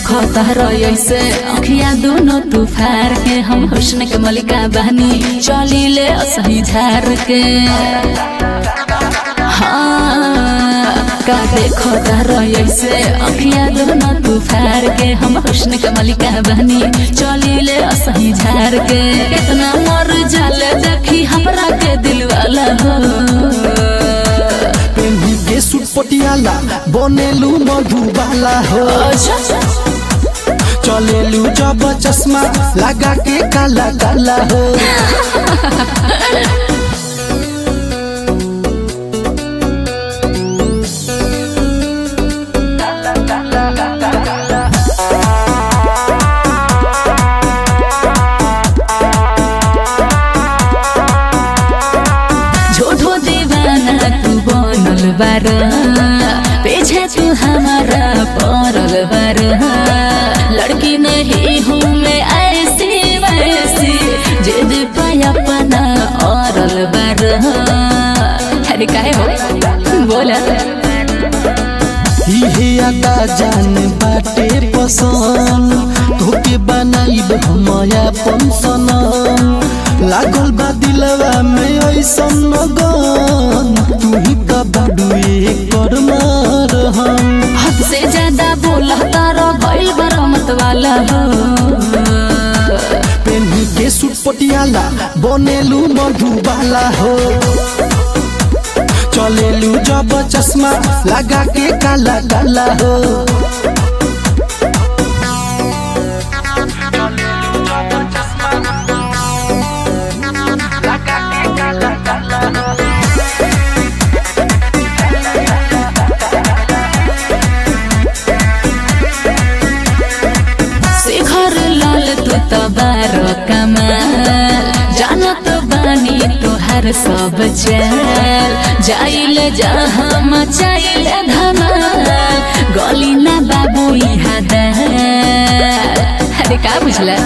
देखो तार ऐसे अखिया दोनों तू फार के हम हुस्न के मलिका बहनी चली ले सही झार के हाँ का देखो तार ऐसे अखिया दोनों तू फार के हम हुस्न के मलिका बहनी चली ले सही झार के कितना मर जाले देखी हमरा के दिल वाला हो पेन्ही के सूट पटियाला बनेलू मधुबाला हो चलेलू जब चश्मा लगा के काला काला हो झूठो दीवाना तू बनल बार पीछे तू हमारा पड़ल बार लड़की नहीं हूँ मैं ऐसी वैसी जिद पे अपना औरल बार अरे काहे हो बोला इहे आता जान बाटे पसंद तोके बनाइब हमया पंसन लागल बा दिलवा में ऐसन लगन तू ही त बाडू एकर मार हम हद से ज्यादा बोला तारा भइल बरमत वाला हो पेन्ही के सूट पटियाला बनेलू मधुबाला हो चलेलू जब चश्मा लगा के काला काला हो शिखर लाल तू तो बारो कमाल जानत बानी तुहार सब चल जाइल जहाँ मचाइल धमाल गली ना बाबू यहाँ दाल अरे का बुझला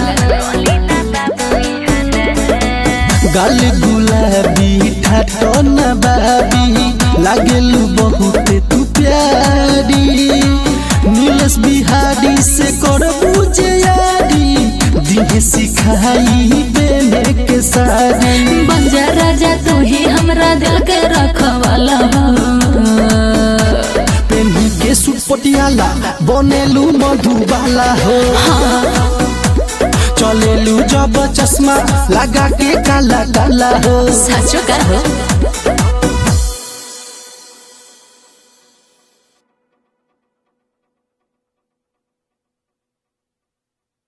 गाल गुलाबी ठाटो न बाबी लागेलू बहुत तू प्यारी नीलस बिहारी से कर बुझे यारी दिहे सिखाई बेने के सारी बन जा राजा तू ही हमरा दिल के रखवाला हो पेन्ही के सूट पटियाला बनेलू मधुबाला हो चलेलू जब चश्मा लगा के काला काला हो सचो का हो